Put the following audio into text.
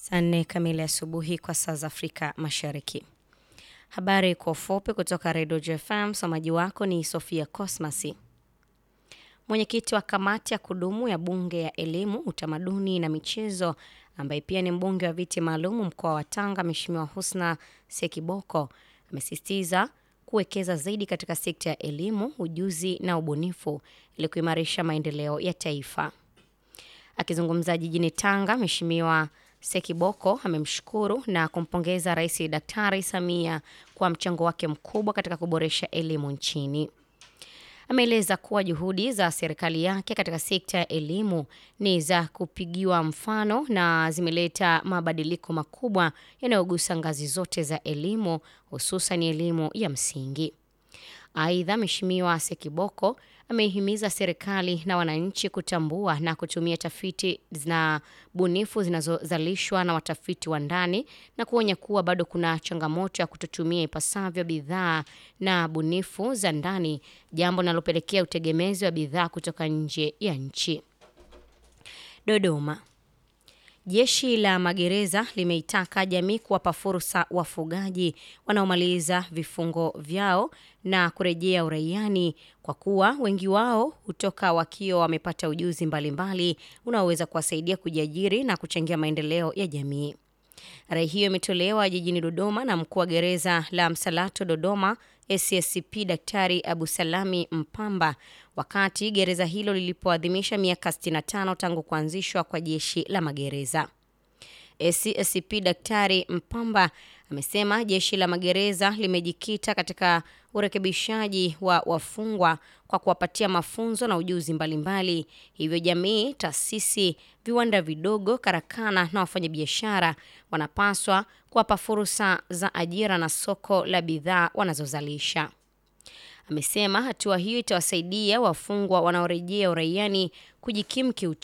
Saa nne kamili asubuhi kwa saa za Afrika Mashariki. Habari kwa ufupi kutoka Redio JFM. Msomaji wako ni Sofia Cosmasi. Mwenyekiti wa kamati ya kudumu ya Bunge ya Elimu, Utamaduni na Michezo, ambaye pia ni mbunge wa viti maalum mkoa wa Tanga, Mheshimiwa Husna Sekiboko amesisitiza kuwekeza zaidi katika sekta ya elimu, ujuzi na ubunifu ili kuimarisha maendeleo ya taifa. Akizungumza jijini Tanga, Mheshimiwa Sekiboko amemshukuru na kumpongeza Rais Daktari Samia kwa mchango wake mkubwa katika kuboresha elimu nchini. Ameeleza kuwa juhudi za serikali yake katika sekta ya elimu ni za kupigiwa mfano na zimeleta mabadiliko makubwa yanayogusa ngazi zote za elimu, hususan elimu ya msingi. Aidha, Mheshimiwa Sekiboko ameihimiza serikali na wananchi kutambua na kutumia tafiti na bunifu zinazozalishwa na watafiti wa ndani na kuonya kuwa bado kuna changamoto ya kutotumia ipasavyo bidhaa na bunifu za ndani, jambo linalopelekea utegemezi wa bidhaa kutoka nje ya nchi. Dodoma. Jeshi la magereza limeitaka jamii kuwapa fursa wafugaji wanaomaliza vifungo vyao na kurejea uraiani kwa kuwa wengi wao hutoka wakiwa wamepata ujuzi mbalimbali unaoweza kuwasaidia kujiajiri na kuchangia maendeleo ya jamii. Rai hiyo imetolewa jijini Dodoma na mkuu wa gereza la Msalato Dodoma SSCP Daktari Abu Salami Mpamba wakati gereza hilo lilipoadhimisha miaka 65 tangu kuanzishwa kwa jeshi la magereza. SSCP Daktari Mpamba amesema jeshi la magereza limejikita katika urekebishaji wa wafungwa kwa kuwapatia mafunzo na ujuzi mbalimbali mbali. Hivyo jamii, taasisi, viwanda vidogo, karakana na wafanyabiashara wanapaswa kuwapa fursa za ajira na soko la bidhaa wanazozalisha. Amesema hatua hiyo itawasaidia wafungwa wanaorejea uraiani kujikimu kiuchumi